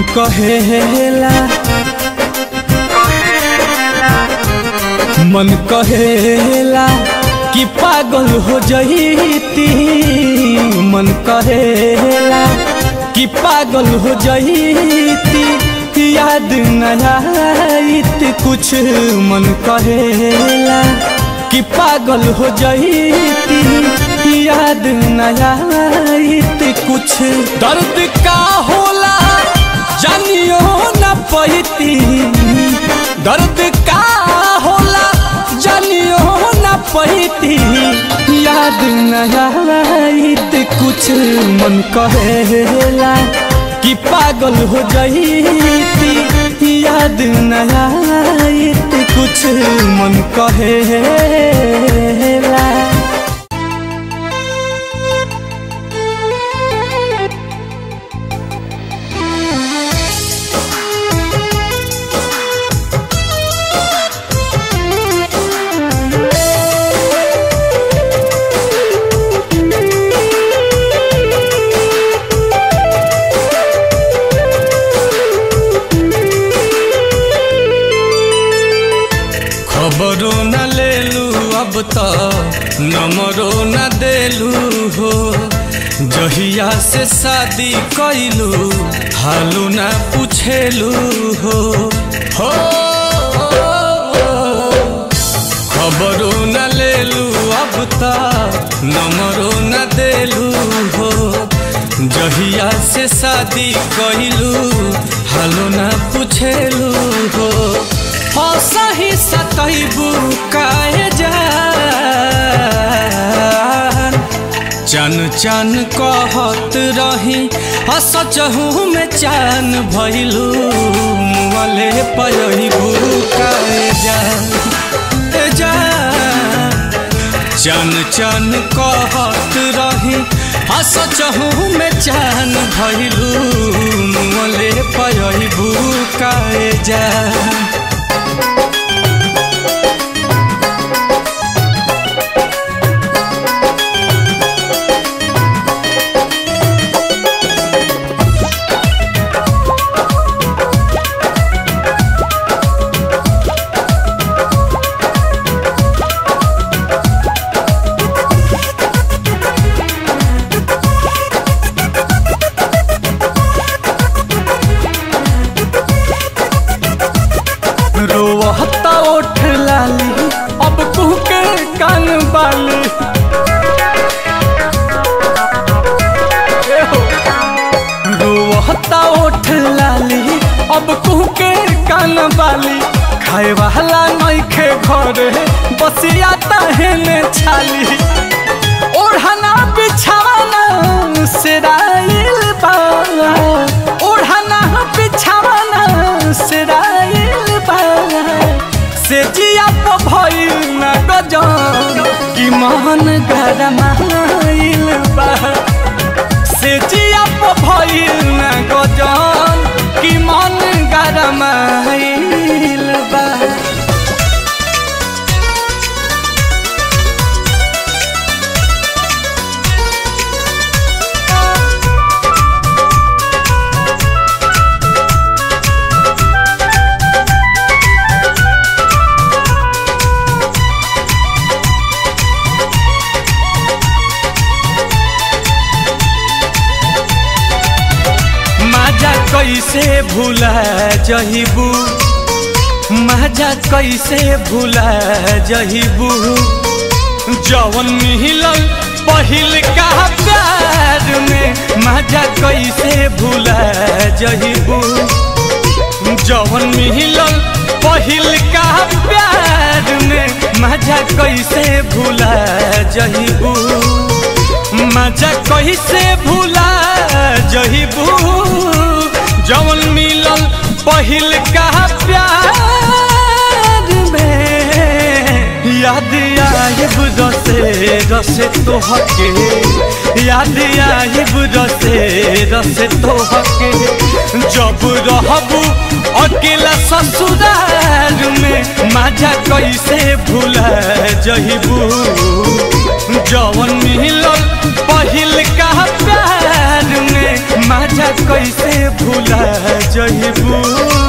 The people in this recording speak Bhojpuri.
कहेला मन कहेला कि पागल हो जईती मन कहेला कि पागल हो जईती याद न आईत कुछ मन कहेला कि पागल हो जईती याद न आईत कुछ दर्द का होला जानियो न पैती दर्द का होला जानियो न पैती याद न आईत कुछ मन कहेला कि पागल हो जईती याद न आईत कुछ मन कहेला खबरो न लेलू अब तो नंबरो न देलू हो जहिया से शादी कैलू हालू न पूछेलू हो हो खबरो न लेलू अब तो नंबरो न देलू हो जहिया से शादी कैलू हालू न पूछेलू हो हो सही सतैबू काहे जान चन चन कहत रही हसचहू में चान भैलू मुँहले पयबू काहे जान ए जान चन चन कहत रही हसचहू में चान भैलू मुँहले पयबू काहे जान रोहता ओठ लाली अब कुह के कान बाली रोहता ओठ लाली अब कुह के कान बाली खाए वाला नइखे घरे बसिया तहने छाली ओढ़ना बिछावाना सिराइल बा ओढ़ना बिछावाना सिराइल बा से जिया तो भइल न गजन कि मन गरमाइल बा से जिया तो भइल न गजन कि मन गरमाइल बा माजा कैसे भूला जहिबू माजा कैसे भूला जहिबू जवन मिलल पहिल का प्यार में माजा कैसे भूला जहिबू जवन मिलल पहिल का प्यार में माजा कैसे भूला जहिबू मजा कैसे भूला जहिबू जवन मिलल पहिल का प्यार में याद आइब रसे रसे तोहके याद आइब रसे रसे तोहके जब रहबू अकेला ससुराल में मजा कैसे भूला जहिबू जवन मिलल पहिल का प्यार में मजा कैसे भूला जहिबू